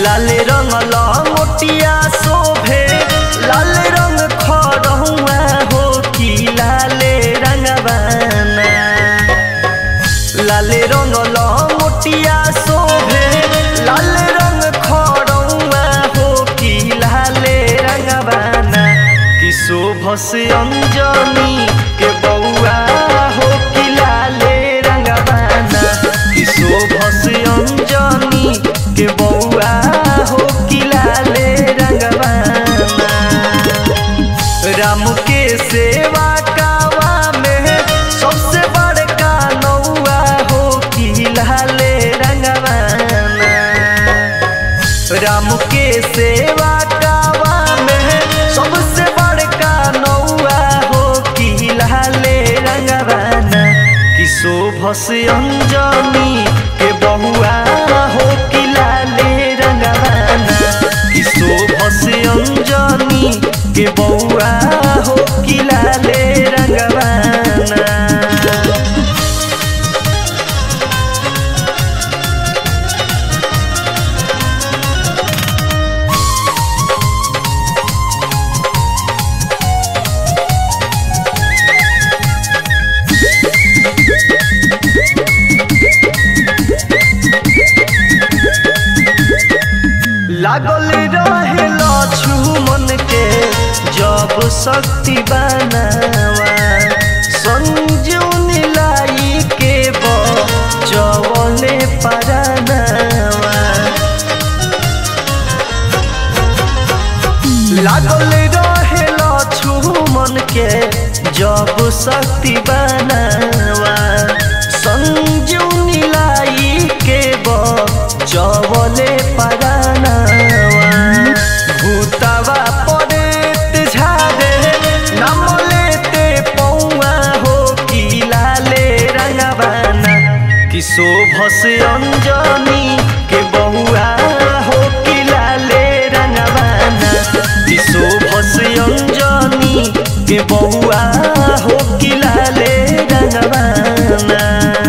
लाल रंग लंगोटिया शोभे लाल रंग खरहुआ हो कि लाल रंगवाना लाल रंग लंगोटिया शोभे लाल रंग खरहुआ हो कि लाल रंगवाना कि शोभस अंजनी के बउआ हो कि लाल रंगवाना कि शोभस अंजनी के बउआ हो कि लाल रंगवाना राम के सेवा कावा में सबसे बड़का नौआ हो कि लाल रंगवाना राम के सेवा कावा में सबसे बड़का नौआ हो कि लाल रंगवाना कि शोभस अंजनी के बहुआ हो कि लाल रंगवाना कि शोभस अंजनी के बउआ हो कि लाल रंगवाना लागल रहे लक्ष्मण के जब शक्ति बनावा संजीवनी लाई के बचवले परानावा लागल रहे लक्ष्मण के जब शक्ति बनावा संजीवनी लाई के बचवले परानावा भूतावा परेत झारे नाम लेते पौआ हो कि लाले रंगवाना कि शोभस अंजनी के बहुआ हो कि लाले रंगवाना कि शोभस अंजनी के बहुआ हो कि लाले रंगवाना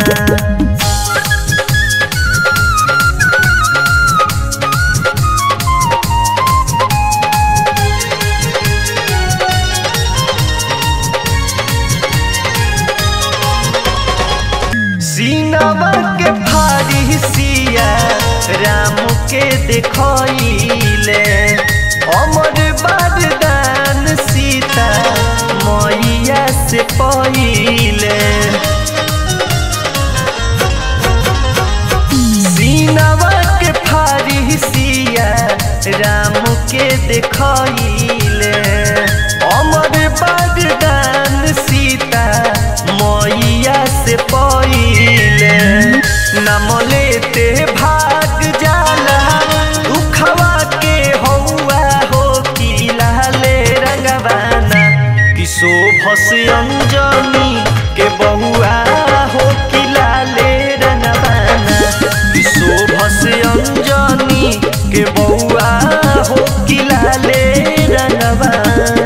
सीनावा के फारिसिया राम के देखले अमर बरदान सीता मैया से पहिले सीनावा के फारिसिया राम के देखले अमर बरदान सीता मैया से पहिले नाम लेते भाग जाला दुखवा के हौआ हो कि लाले रंगवाना कि शोभस अंजनी के बहुआ हो कि लाले रंगवाना कि शोभस अंजनी के बहुआ हो कि लाले रंगवाना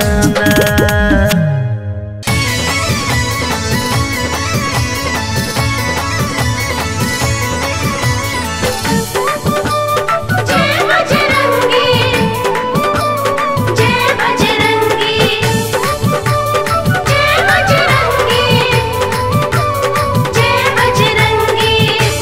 जय बजरंगी जय बजरंगी जय बजरंगी जय बजरंगी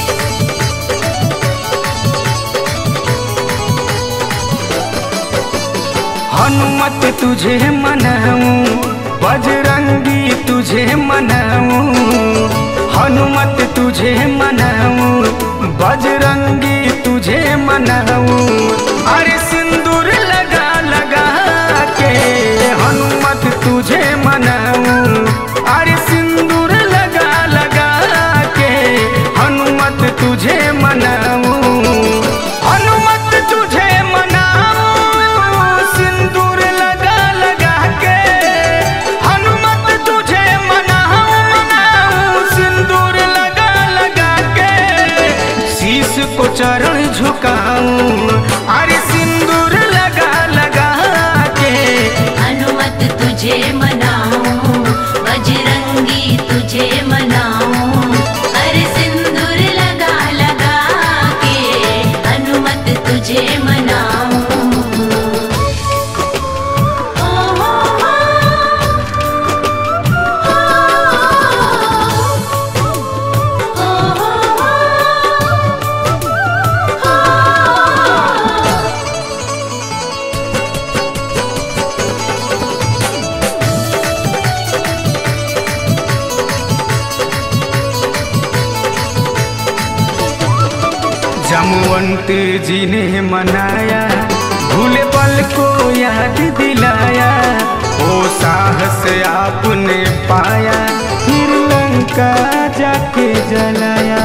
हनुमत तुझे मनाऊं बजरंगी तुझे मनाऊं हनुमत तुझे मनाऊं बजरंगी तुझे मनाऊं अरे सिंदूर लगा लगा के हनुमत तुझे मनाऊं अरे सिंदूर लगा लगा के हनुमत तुझे मनाऊं हनुमत तुझे मनाऊं सिंदूर लगा लगा के हनुमत तुझे मनाऊं मनाऊं सिंदूर लगा लगा के शीश को चरण झुकाऊं अरे सिंदूर लगा लगा के हनुमत तुझे मनाऊं बजरंगी तुझे मनाऊं अरे सिंदूर लगा लगा के हनुमत तुझे मनाऊं जामवंत जी ने मनाया भूले पल को याद दिलाया ओ साहस आपने पाया फिर लंका जाके जलाया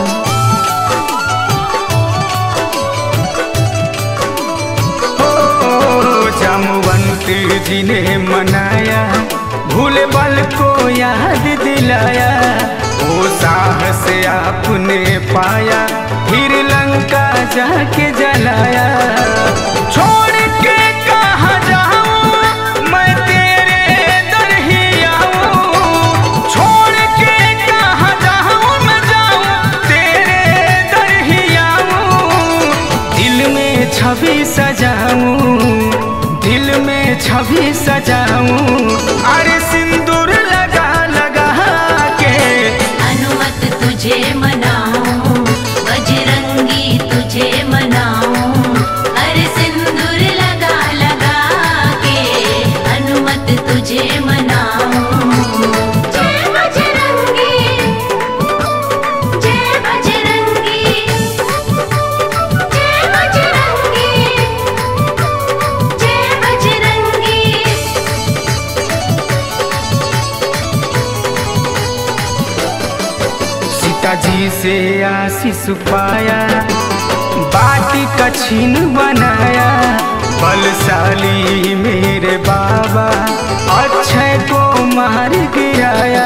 ओ जामवंत जी ने मनाया भूले पल को याद दिलाया ओ साहस आपने पाया फिर लंका जाके जलाया छोड़ के कहाँ जाऊं मैं तेरे दर ही आऊं छोड़ के कहाँ जाऊं मैं जाऊं तेरे दर ही आऊं दिल में छवि सजाऊं दिल में छवि सजाऊं अरे सिंदूर लगा लगा के हनुमत तुझे मनाऊं बजरंगी तुझे मनाऊं हर सिंदूर लगा लगा के हनुमत तुझे मनाऊं जय बजरंगी जय बजरंगी जय बजरंगी जय बजरंगी सीता जी से आशीष पाया बाटी का छीन बनाया बलशाली मेरे बाबा अक्षय को मार गिराया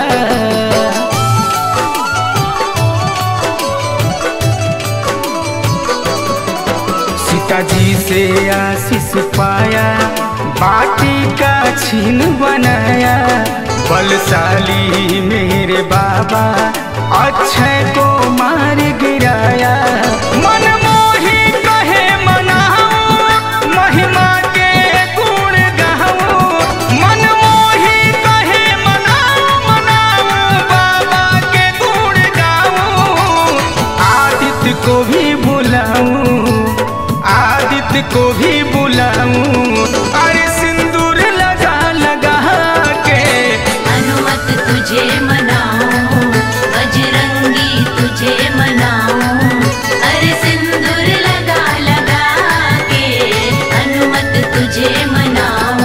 सीता जी से आशीष पाया बाटी का छीन बनाया बलशाली मेरे बाबा अक्षय को मार गिराया मन मोही कहे मनाऊं महिमा के गुण गाऊं मन मोही कहे मनाऊं मनाऊं बाबा के गुण गाऊं आदित्य को भी बुलाऊं आदित्य को भी बुलाऊं अरे सिंदूर लगा लगा के हनुमत तुझे मनाऊं बजरंगी तुझे मनाऊं अरे सिंदूर लगा लगा के हनुमत तुझे मनाऊं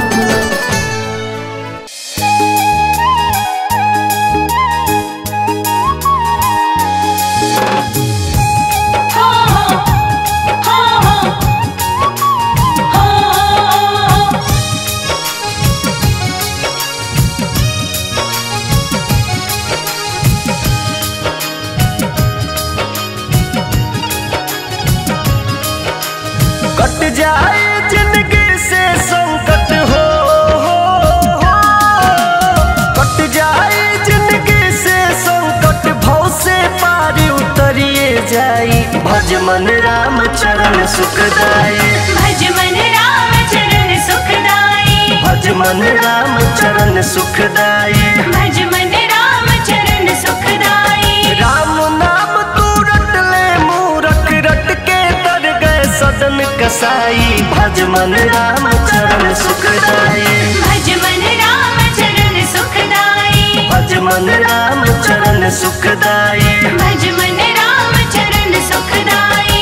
हो हो हो हो कट जाए जिंदगी से संकट हो, हो, हो। कट जाए जिंदगी से संकट भव से पार उतरिए जाई भज मन राम चरण सुखदाई भज मन राम चरण सुखदाई भज मन राम चरण सुखदाई भज मन राम चरण सुखदाई राम नाम तू रट ले मूरख रट के तर गए सदन कसाई भज मन राम चरण सुखदाई भज मन राम चरण सुखदाई भज मन राम चरण सुखदाई भज मन राम चरण सुखदाई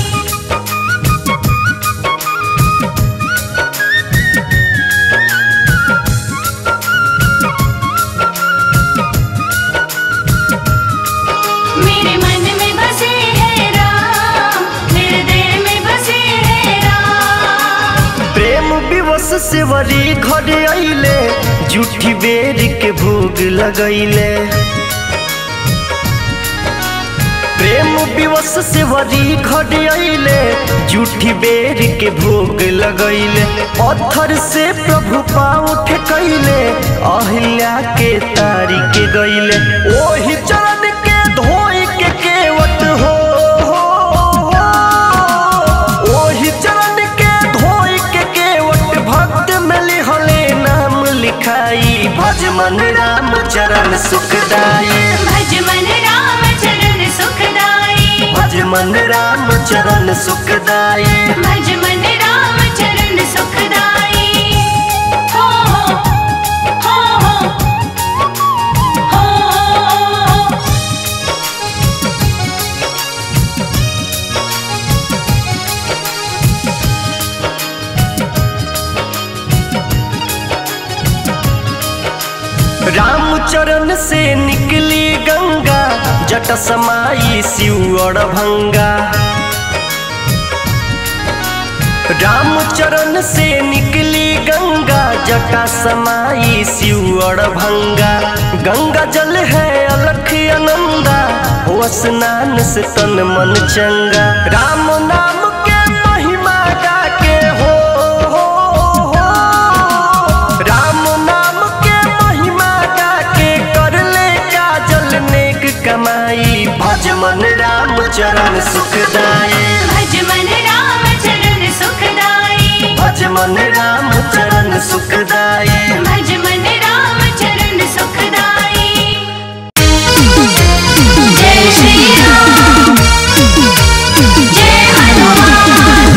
मेरे मन में बसे है राम हृदय में बसे है राम प्रेम विवश से वरी घर अइले जूठी बेर के भोग लगैले प्रेम विवश से वरी घर अइले जूठी बेर के भोग लगैले पत्थर से प्रभु पाँव ठेकैले अहिल्या के तारी के गैले ओही चरण के धोई के केवट हो, हो, हो। ओही चरण के धोई के केवट भक्त में लिहले नाम लिखाई भज मन राम चरण सुखदाई भज मन राम चरण सुखदाई भज मन राम चरण सुखदाई भज मन राम चरण सुखदाई हो हो हो हो जट समाई शिव भंगा रामचरण से निकली गंगा जटा समाई शिव भंगा गंगा जल है अलख अनंदा हो स्नान से तन मन चंगा राम नाम के महिमा गा के हो, हो, हो राम नाम के महिमा गा के कर ले काजल नेक कमाई भज मन राम चरण सुखदाई भज मन राम चरण सुखदाई भज मन राम चरण सुखदाई भज मन राम चरण सुखदाई जय श्री राम जय हनुमान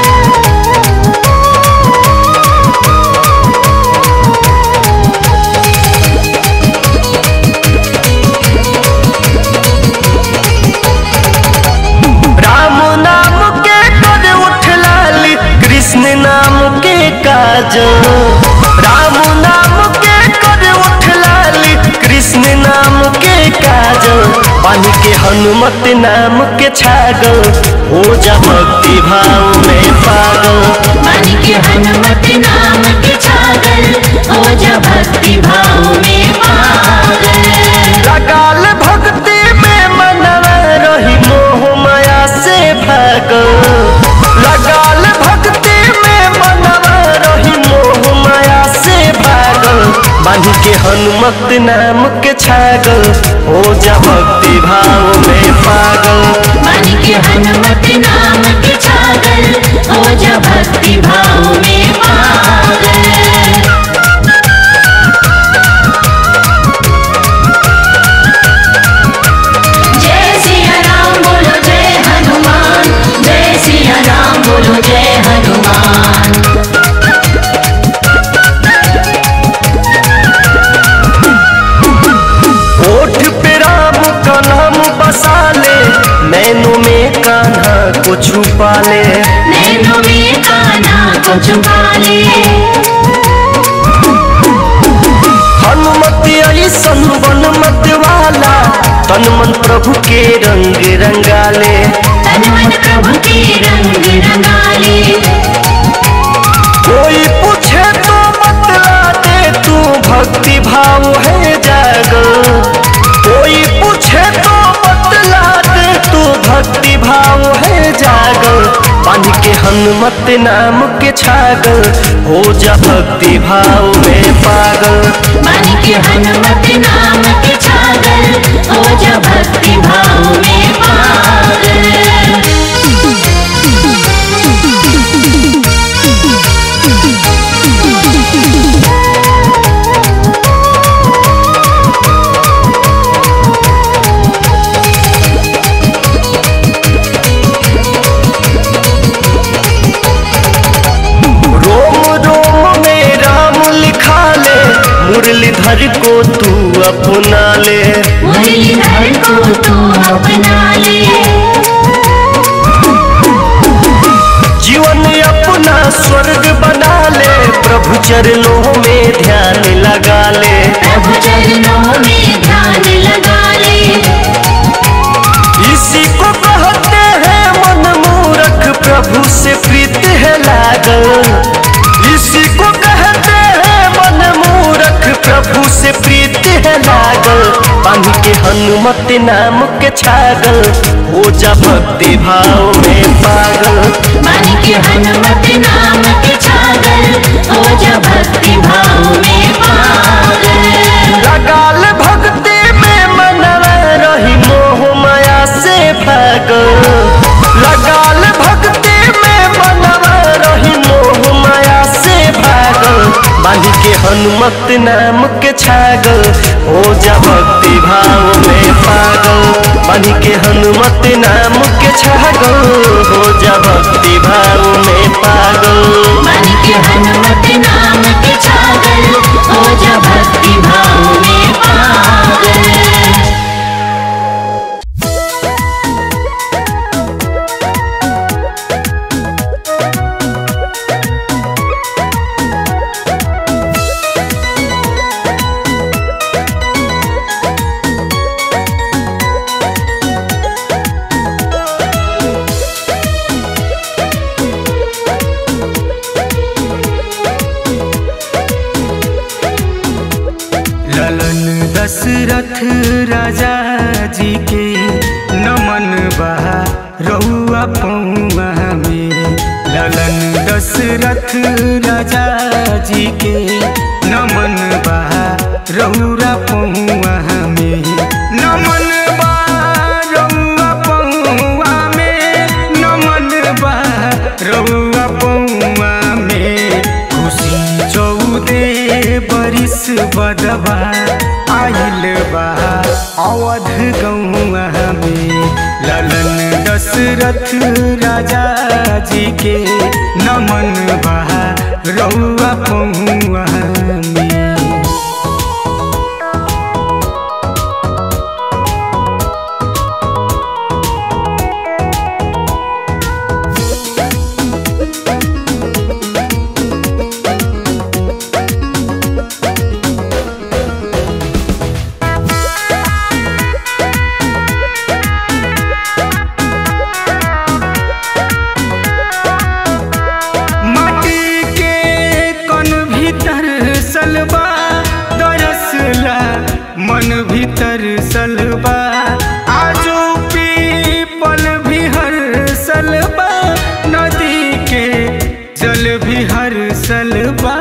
राम नाम के कर उठ लाली कृष्ण नाम के काज राम नाम के कर उठ लाली कृष्ण नाम के काज पानी के हनुमत नाम के छागल हो जा भक्ति भाव में पागल मन के हनुमत नाम के छागल हो जा भक्ति भाव में पागल लगाल भक्ति में मनवा रही मोह माया से भागल लगाल भक्ति में मनवा रही मोह माया से भागल बांध के हनुमत नाम के छागल हो जा भक्ति भाव में पागल मन के हनुमत नाम के छागल हो जा भक्ति भाव में पागल जय सिया राम बोलो जय हनुमान जय सिया राम बोलो जय हनुमान ओठ पे राम का नाम बसा ले नैनों में कान्हा को छुपा ले नैनों में काना को छुपा ले हनुमत ऐसन वन मत वाला तन मन प्रभु के रंग रंगाले तन मन प्रभु के रंग रंगाले कोई पूछे तो बतला दे तू भक्ति भाव है जागल कोई पूछे तो बतला दे तू भक्ति भाव है जागल बांध के हनुमत नाम के छागल हो जा भक्ति भाव में पागल मन के हनुमत नाम के छागल हो जा भक्ति भाव में पागल रोम रोम में राम लिखा ले मुरलीधर को तू अपना ले मुरलीधर को तू अपना ले जीवन अपना स्वर्ग बना ले प्रभु चरणों में ध्यान लगा ले प्रभु चरणों में ध्यान लगा ले इसी को कहते हैं मन मूरख प्रभु से प्रीत है लागल इसी को कहते हैं मन मूरख प्रभु से प्रीत है लागल बांध के हनुमत नाम के छागल हो जा भक्ति भाव में पागल मन के हनुमत नाम के छागल हो जा भक्ति भाव में पागल लगाल भक्ति में मनवा रही मोह माया से भागल लगाल भक्ति में मनवा रही मोह माया से भागल बांध के हनुमत नाम के छागल हो जा भक्ति भाव में पागल बांध के हनुमत नाम के छागल हो जा भक्ति भाव में पागल मन के हनुमत नाम के छागल हो जा भक्ति भाव में पागल राजा जी के नमन बा रउआ पौआ में ललन दशरथ राजा जी के नमन बा रउरा पौआ में नमन बा रउआ पौआ में नमन बा रउआ पौआ में खुशी चौदे बरिस बदबा आइल बा अवध गौआ में ललन दशरथ राजा जी के नमन बा रउआ पौआ में माटी के कन भीतर सलबा दरसला मन भीतर सलबा आजो पीपल भी हर सलबा नदी के जल भी हर सलबा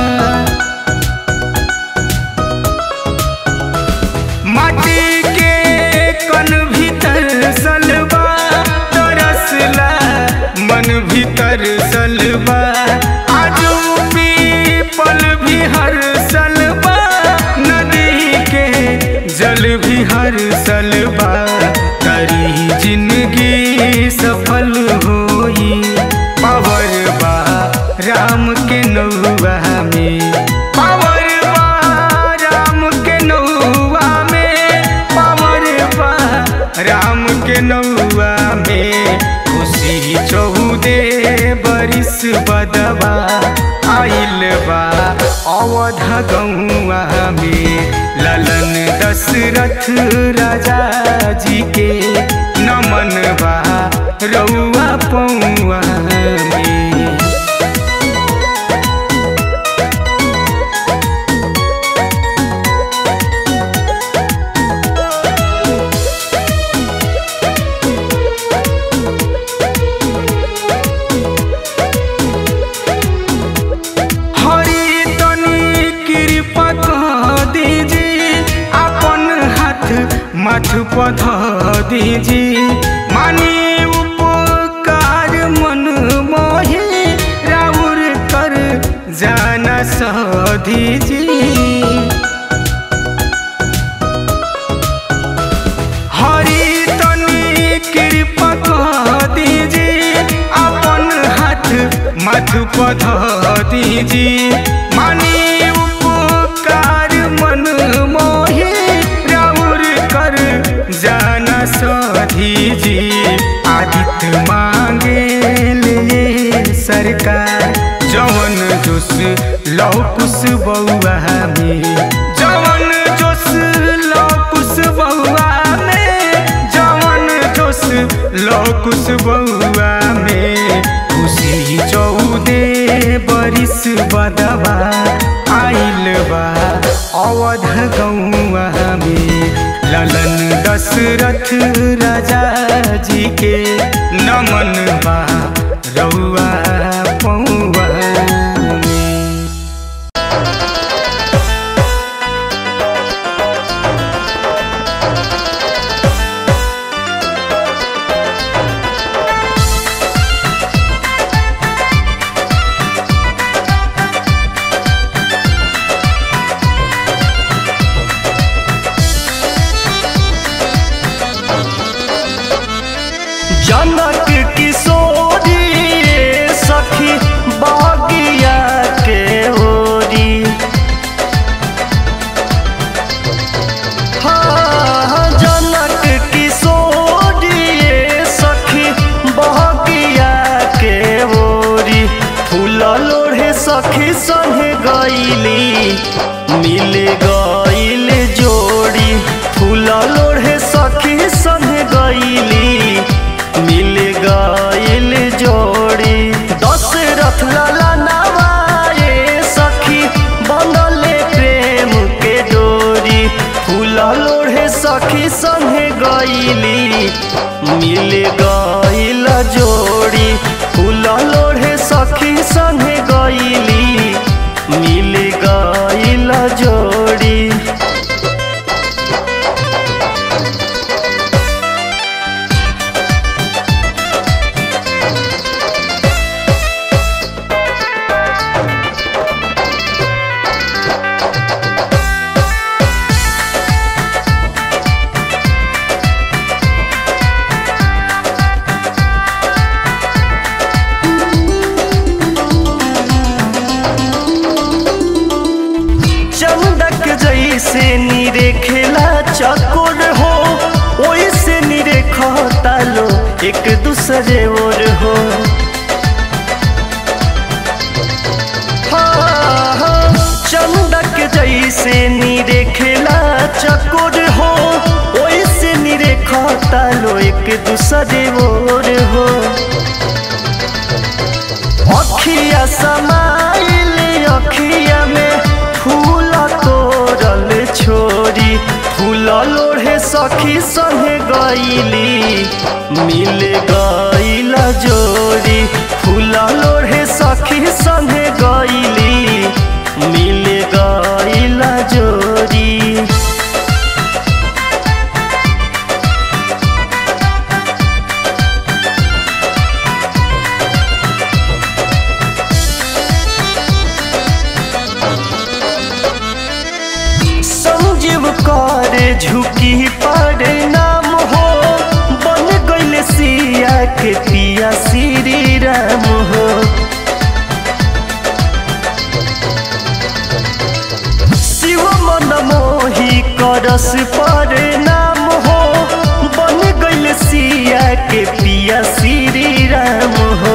माटी के कन भीतर सलबा तरसला मन भीतर सलबा आजू पीपल भी हर सलबा नदी के जल भी हर सलबा करी जिंदगी सफल होई पावर बा राम के नौआ में पावर बा राम के नौआ में पावर बा राम के नौआ में खुशी चौदे बरिस बदबा आइल बा अवध गौआ में ललन दशरथ राजा जी के नमन बा रउआ पौआ में हरि तनी कृपा कह दीजिए अपन हाथ माथ पध दीजिए मानी उपकार मन मोहे राउर कर जाना सह दीजिए हरि तनी कृपा कह दीजिए अपन हाथ मथ पध दीजिए मानी उपकार मन मोहे राउर कर जाना सधीजिए आदित्य मांगे ले सरकार जवन जोश लौ कुश बउआ में जवन जोश लौ कुश बउआ में जवन जोश लौ कुश बउआ में खुशी चौदे बरिस बदबा आइल बा अवध गौआ में ललन दशरथ राजा जी के नमन बा रउआ पौआ में जनक किशोरी सखी बगिया के ओरी हाँ, जनक किशोरी सखी बगिया के ओरी फूल लोढ़े सखी संगे गईली मिल गईल जोड़ी फूल लोढ़े सखी संगे गईली मिल गईल जोड़ी दशरथ लाला नवाए सखी बनले प्रेम के डोरी फूल लोढ़े सखी संगे गईली मिल गईल जोड़ी फूल लोढ़े सखी संगे गईली मिल गईल जोड़ी चंदक जैसे नीरे खेला चकोर हो ओइसे नीरे खतालो एक दूसरे ओर हो हाँ, हाँ, चंदक जैसे नीरे खेला चकोर हो ओइसे नीरे खतालो एक दूसरे ओर हो अखिया समाइल अखिया में फूल तोरल छोरी फूल लोढ़े सखी संगे गईली मिल गईल जोड़ी फूल लोढ़े सखी संगे गईली मिल गईल जोड़ी संजीव कर झुकी पर नाम हो बन गईल सिया के पिया श्री राम हो शिव मन मोही करस पर नाम हो बन गईल सिया के पिया श्री राम हो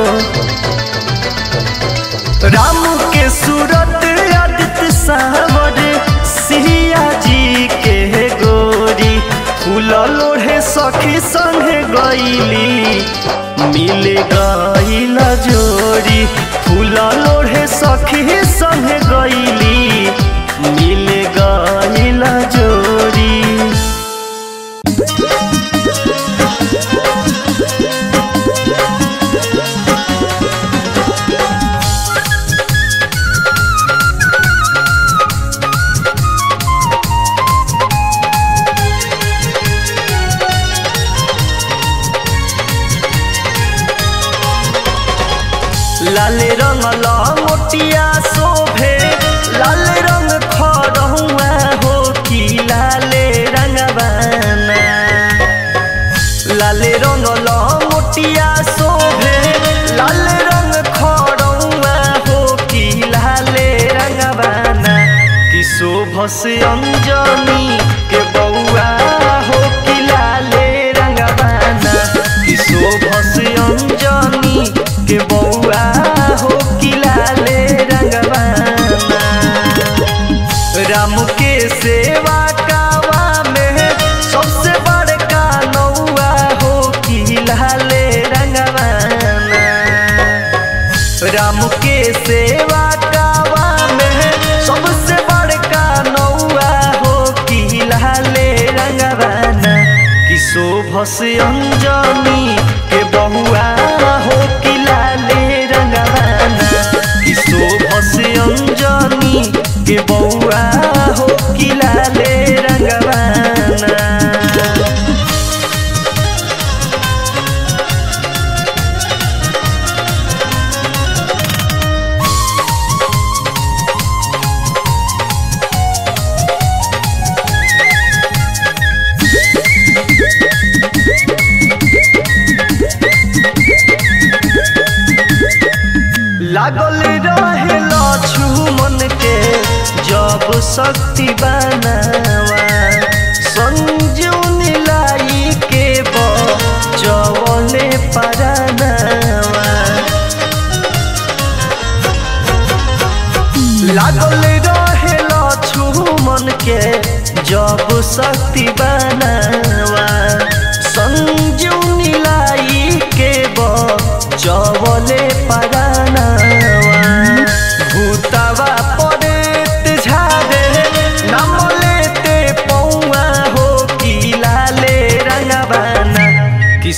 राम के सूरत आदित्य सावर सिया जी के गोरी फूल लोढ़े सखी संगे गईली मिल गईल जोड़ी फूल लोढ़े सखी संगे गईली मिल गईल जोड़ी लाल रंग मोटिया शोभे लाल रंग खरहुआ हो कि लाल रंगवाना लाल रंग मोटिया शोभे लाल रंग खरहुआ हो कि लाल रंगवाना कि शोभस अंजनी के बउआ हो कि लाल रंगवाना कि शोभस अंजनी के बउआ हो कि लाल रंगवाना राम के सेवा कावा में सबसे बड़का नौआ हो कि लाल रंगवाना राम के सेवा कावा में सबसे बड़का नौआ हो कि लाल रंगवाना कि शोभस अंजनी के बहुआ हो कि लाल रंगवाना कि शोभस अंजनी के बउआ हो कि लाल रंगवाना लागल रहे लक्ष्मण के जब शक्ति बनावा संजून लाई के बचवले परानावा लागल रहे लक्ष्मण के जब शक्ति बनावा संजून लाई के बचवले परानावा भूतावा पड़ेत झाड़े नाम लेते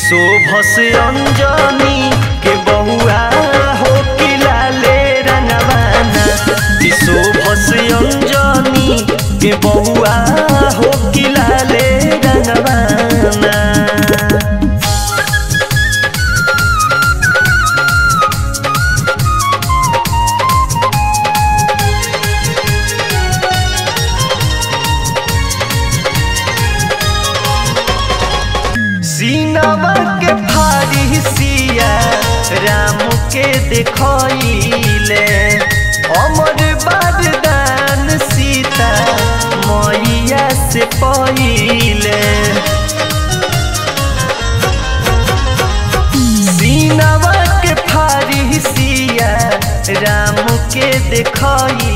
शोभस अंजनी के बहुआ हो कि लाले रंगवाना कि शोभस अंजनी के बहुआ हो कि लाले रंगवाना सीनवा के फारी सिया राम के देखले अमर बरदान सीता मैया से पहिले सीनवा के फारी सिया राम के देखले